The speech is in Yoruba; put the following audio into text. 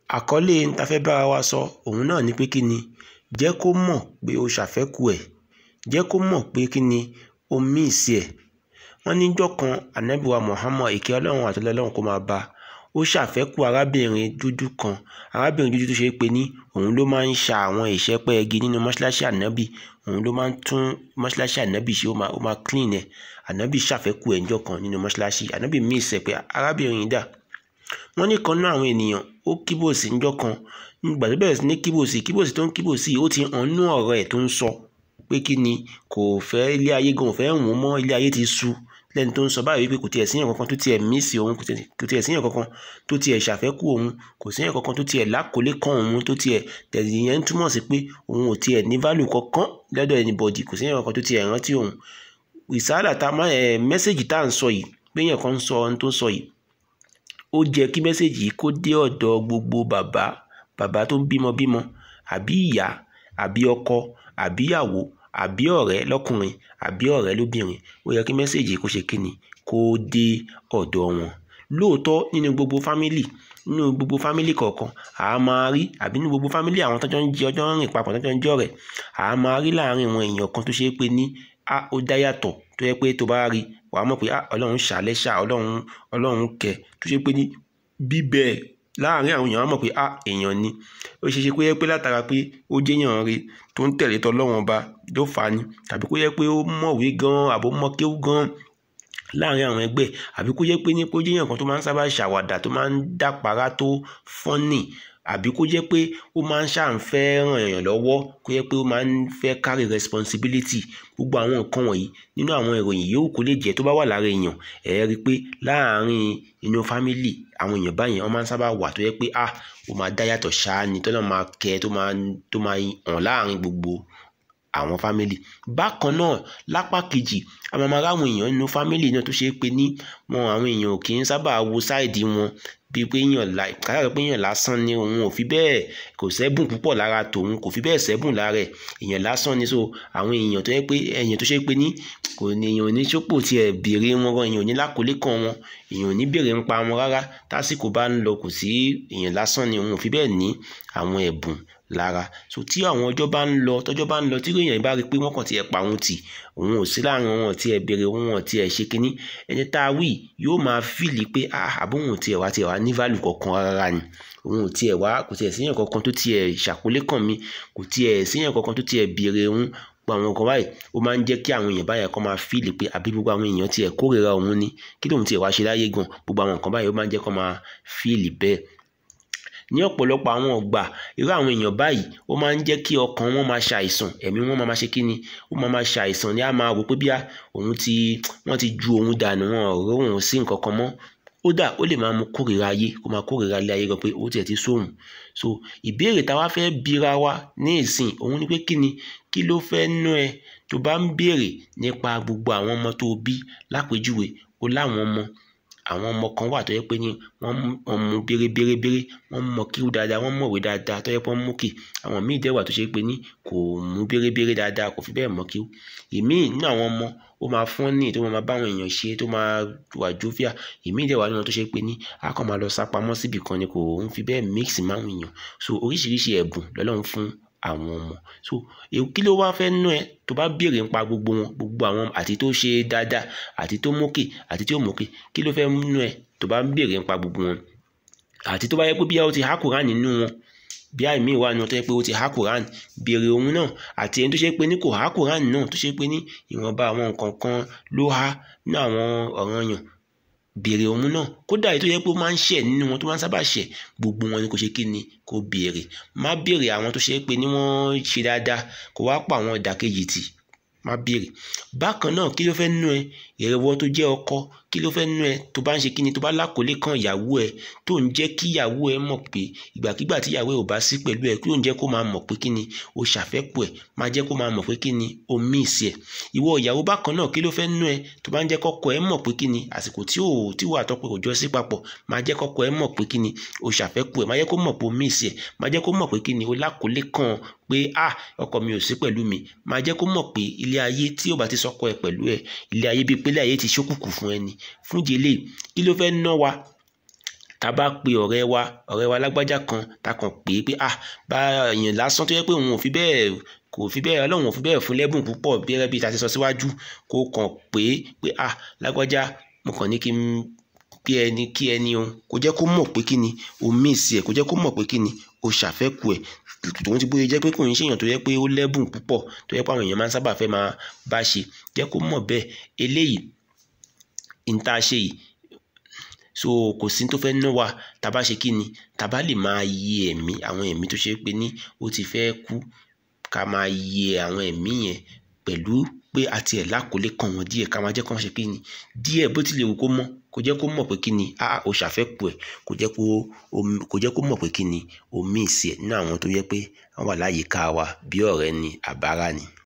àkọlé n ta fẹ́ bára wa sọ òun náà ni pé kí ni jẹ́ kó mọ̀ pé o ṣàfẹ́kù ẹ̀ jẹ́ kó mọ̀ pé kí ni o míìsì ẹ̀ wọ́n níjọ́ kan ànábì wa Muhammad ìkẹ́ ọlọ́run àtọ́lọ́ ọlọ́run kó máa bá ó ṣàfẹ́kù arábìnrin dúdú kan arábìnrin dúdú tó ṣe é pé ní òun ló máa ń ṣa àwọn ìṣẹ́pẹ́ igi nínú mọ́ṣáláṣí ànábì òun ló máa ń tún mọ́ṣáláṣí ànábì ṣe ó máa ó máa clean ẹ̀ ànábì ṣàfẹ́kù ẹ̀ níjọ́ kan nínú mọ́ṣáláṣí ànábì míìsì ẹ̀ pé arábìnrin yìí dà wọ́n ní kan náà àwọn ènìyàn ó kíbòsí níjọ́ kan nígbà tó bẹ̀rẹ̀ sí ní kíbòsí kíbòsí tó ń kíbòsí ó ti hàn nú ọ̀rọ̀ ẹ̀ tó ń sọ pé kí ni kò fẹ́ ilé ayé gan ò fẹ́ wùn mọ́ ilé ayé ti sú lẹ́ni tó ń sọ báyìí wípé kò tiẹ̀ síyàn kankan tó tiẹ̀ mísì òun kò tiẹ̀ síyàn kankan tó tiẹ̀ ṣàfẹ́kù òun kò síyàn kankan tó tiẹ̀ lákòólé kan òun tó tiẹ̀ tẹ̀sí yẹn ń túmọ̀ sí pé òun ò tiẹ̀ ní value kankan lọ́dọ̀ anybody kò síyàn kankan tó tiẹ̀ rántí òun ìsáàlà tá ẹ mẹ́sẹ̀gì tá à ń sọ yìí péyàn kan ń sọ ohun tó sọ yìí ó jẹ́ kí mẹ́sẹ̀gì yìí kó dé ọ̀dọ̀ gbogbo bàbá bàbá tó ń bímọ bímọ àbí ìyá àbí ọkọ àbí ìyàwó àbí ọ̀rẹ́ lọ́kùnrin àbí ọ̀rẹ́ lóbìnrin ó yẹ kí mẹ́sẹ̀gì kó ṣe kíni kó dé ọ̀dọ̀ wọn lóòótọ́ nínú gbogbo fámìlì nínú gbogbo fámìlì kọ̀ọ̀kan à á máa rí àbí nínú gbogbo fámìlì àwọn tọ́jọ́ ń jẹ ọjọ́ ń rìn papọ̀ tọ́jọ́ ń jọ rẹ̀ à á máa rí láàárín àwọn èèyàn kan tó ṣe é pé ní a ó dá yàtọ̀ tó yẹ pé tó bá rí wàá mọ̀ pé ọlọ́run ṣàlẹ́ ṣà ọlọ́run ọlọ́run kẹ tó ṣe pé ní bíbẹ̀ láàárín àwọn èèyàn wàá mọ̀ pé a èèyàn ni ó ṣe ṣe pé yẹ pé látara pé ó jẹ́yàn rí tó ń tẹ̀lé tọ́lọ́run ọba ló fà á ni tàbí kó yẹ pé ó mọ̀wé gan àbó mọ̀ kéwú gan láàárín àwọn ẹgbẹ́ àbí kó yẹ pé ní kó jẹ́yàn kan tó máa ń sábà ṣàwàdà tó máa ń dàpárá tó fọ́nì àbí kó jẹ́ pé ó máa ń ṣàǹfẹ́ ràn èèyàn lọ́wọ́ kó jẹ́ pé ó máa ń fẹ́ carry responsibility gbogbo àwọn nǹkan wọ̀nyí nínú àwọn ìròyìn yòówù kó lè jẹ́ tó bá wà lára èèyàn ẹ̀ rí i pé láàárín inú fámìlì àwọn èèyàn báyìí wọ́n máa ń sábà wà tó yẹ pé ah ó máa dá yàtọ̀ ṣáá ni tọ́lọ́ máa kẹ́ tó máa tó máa hàn láàárín gbogbo àwọn fámìlì bákan náà lápá kejì àwọn máa ráwọn èèyàn nínú fámìlì náà tó ṣe é pé ní wọn àwọn èèyàn ò kì í sábà wo sáìdì wọn bíi pé èèyàn la káyọ̀ pé èèyàn lásán ni òun ò fi bẹ́ẹ̀ kò sẹ́bùn púpọ̀ lára tòun kò fi bẹ́ẹ̀ sẹ́bùn lára ẹ̀ èèyàn lásán ni so àwọn èèyàn tó yẹ pé èèyàn tó ṣe pé ní kò ní èèyàn ò ní sọ́pò tiẹ̀ béèrè wọn gan èèyàn ò ní lákòólé kan wọn èèyàn ò ní béèrè ń pa wọn rárá tásìkò bá ń lọ kò sí èèyàn lásán ni òun ò fi bẹ́ẹ̀ ní àwọn ẹ̀bùn lára so tí àwọn ọjọ́ bá ń lọ tọ́jọ́ bá ń lọ tí èèyàn bá rí i pé wọ́n kàn tiẹ̀ pa òun tì òun ò sí láàrin wọn tiẹ̀ béèrè wọn ò tiẹ̀ ṣe kínní ẹni tá a wí yóò máa fìlì pé àbóhùn tiẹ̀ wá tiẹ̀ wá ní value kankan rárá ni òun ò tiẹ̀ wá kò tiẹ̀ síyàn kankan tó tiẹ̀ ṣàkólé kàn mí kò tiẹ̀ síyàn kankan tó tiẹ̀ béèrè òun gbogbo àwọn nǹkan báyìí ó máa ń jẹ́ kí àwọn èèyàn báyìí kọ́ máa fíìlì pé àbí gbogbo àwọn èèyàn tiẹ̀ kórìíra òun ni kí lóun tiẹ̀ wá ṣe láyé gan gbogbo àwọn nǹkan báyìí ó máa ń jẹ́ kó máa fíìlì bẹ́ẹ̀ ní ọ̀pọ̀lọpọ̀ àwọn ọgbà irú àwọn èèyàn báyìí ó máa ń jẹ́ kí ọkàn wọn máa ṣàìsàn ẹ̀mí wọn máa ṣe kíni ó máa máa ṣàìsàn ní a máa rò pé bí òun ti wọ́n ti ju òun dànù wọn ọ̀rọ̀ òun sí nǹkan kan mọ́ ó dà ó lè máa mú kórìíra ayé kó máa kórìíra ilé ayé gan pé ó tiẹ̀ ti sóhun so ìbéèrè táwa fẹ́ bira wa ní ìsìn òun ni pé kíni kí ló fẹ́ nú ẹ tó bá ń béèrè nípa gbogbo àwọn ọmọ tó bí lápèjúwe ó láwọn ọmọ àwọn ọmọ kan wà tó yẹ pé ní wọ́n mú bérebérébéré wọ́n mọ kíw dáadáa wọ́n mọ̀wé dáadáa tó yẹ pé wọ́n mú kì àwọn míì dẹ̀ wà tó ṣe pé ní kò mú bérebéré dáadáa kò fi bẹ́ẹ̀ mọ kíw ìmíì nínú àwọn ọmọ ó máa fún ní tó máa báwọn èèyàn ṣe tó máa wà jófíà ìmíì dẹ̀ wà nínú tó ṣe pé ní a kàn máa lọ sá pamọ́ síbì kan ni kò ń fi bẹ́ẹ̀ mix máwọn èèyàn so oríṣiríṣi ẹ̀bùn lọ́lọ́run fún àwọn ọmọ so kí ló wá fẹ́ nú ẹ tó bá béèrè nípa gbogbo wọn gbogbo àwọn àti tó ṣe dáadáa àti tó mókè àti tí ó mókè kí ló fẹ́ nú ẹ tó bá béèrè nípa gbogbo wọn àti tó bá yẹ pé bí ó ti há Quran nínú wọn bí àìmí ìwà ni wọn tó yẹ pé ó ti há Quran béèrè òun náà àti ẹni tó ṣe pé ní kò há Quran náà tó ṣe pé ní ìwọ̀nba àwọn nǹkan kan ló há ní àwọn ọ̀ranyàn béèrè òun náà kódà èyí tó yẹ pé ó máa ń ṣẹ̀ nínú wọn tó máa ń sábà ṣẹ̀ gbogbo wọn ni kò ṣe kí ni kò béèrè má béèrè àwọn tó ṣe pé ní wọ́n ṣe dáadáa kó wá pa àwọn ìdàkejì tì má béèrè bákan náà kí ló fẹ́ nú ẹ ìrẹ̀wọ́ tó jẹ́ ọkọ kí ló fẹ́ nú ẹ tó bá ń ṣe kíni tó bá lákòólé kan ìyàwó ẹ tó ń jẹ́ kí ìyàwó ẹ mọ̀ pé ìgbàkigbà tí ìyàwó ẹ ò bá sí pẹ̀lú ẹ kí ló ń jẹ́ kó máa mọ̀ pé kíni o ṣàfẹ́kù ẹ máa jẹ́ kó máa mọ̀ pé kíni o míìsì ẹ ìwọ ìyàwó bákan náà kí ló fẹ́ nú ẹ tó bá ń jẹ́ kọ́kọ́ ẹ mọ̀ pé kíni àsìkò tí ò tí wà tọ́pẹ́ òjọ́ sí papọ̀ máa jẹ́ kọ́kọ́ ẹ mọ̀ pé kíni o ṣàfẹ́kù ẹ máa jẹ́ kó mọ̀ pé o míìsì ẹ máa jẹ́ kó mọ̀ pé kíni o lákòólé kan pé ah ọkọ mi ò sí pẹ̀lú mi máa jẹ́ kó mọ̀ pé ilé ayé tí ò bá ti sọkọ ẹ pẹ̀lú ẹ ilé ayé bíi pé ilé ayé ti ṣókùnkùn fún ẹni fún ìdí eléyìí kí ló fẹ́ ná wa tá a bá pe ọ̀rẹ́ wa ọ̀rẹ́ wa lágbájá kan tá a kàn pè é pé ah bá èèyàn lásán tó yẹ pé òun ò fi bẹ́ẹ̀ kò fi bẹ́ẹ̀ ọlọ́run ò fi bẹ́ẹ̀ fún lẹ́bùn púpọ̀ bí ẹ bí ta ti sọ síwájú kó kàn pé pé ah lágbájá mo kàn ní kí n kí ẹni kí ẹni o kò jẹ́ kó mọ̀ pé kí ni o míìsì ẹ̀ kò jẹ́ kó mọ̀ pé kí ni o ṣàfẹ́kù ẹ̀ tòun ti bóyá jẹ́ pé kò ń ṣèyàn tó yẹ pé ó lẹ́bùn púpọ̀ tó yẹ pé àwọn èèyàn máa ń sábà fẹ́ máa bá ṣe jẹ́ kó mọ̀ bẹ́ẹ̀ eléyìí n tá a ṣe yìí so kò sí tó fẹ́ ná wa tá a bá ṣe kí ni tá a bá lè máa yẹ ẹ̀mí àwọn ẹ̀mí tó ṣe pé ní ó ti fẹ́ kú ká máa yẹ àwọn ẹ̀mí yẹn pẹ̀lú pé àti ẹ̀ lákòólé kan wọn díẹ̀ ká máa jẹ́ kó wọ́n ṣe kí ni díẹ̀ bó tilẹ̀ wù kó mọ̀ kò jẹ́ kó mọ̀ pé kí ni a ò ṣàfẹ́kù ẹ̀ kò jẹ́ kó kò jẹ́ kó mọ̀ pé kí ni omi ìsì ẹ̀ nínú àwọn tó yẹ pé wọ́n wà láyìíká wa bí ọ̀rẹ́ ni àbárà ni.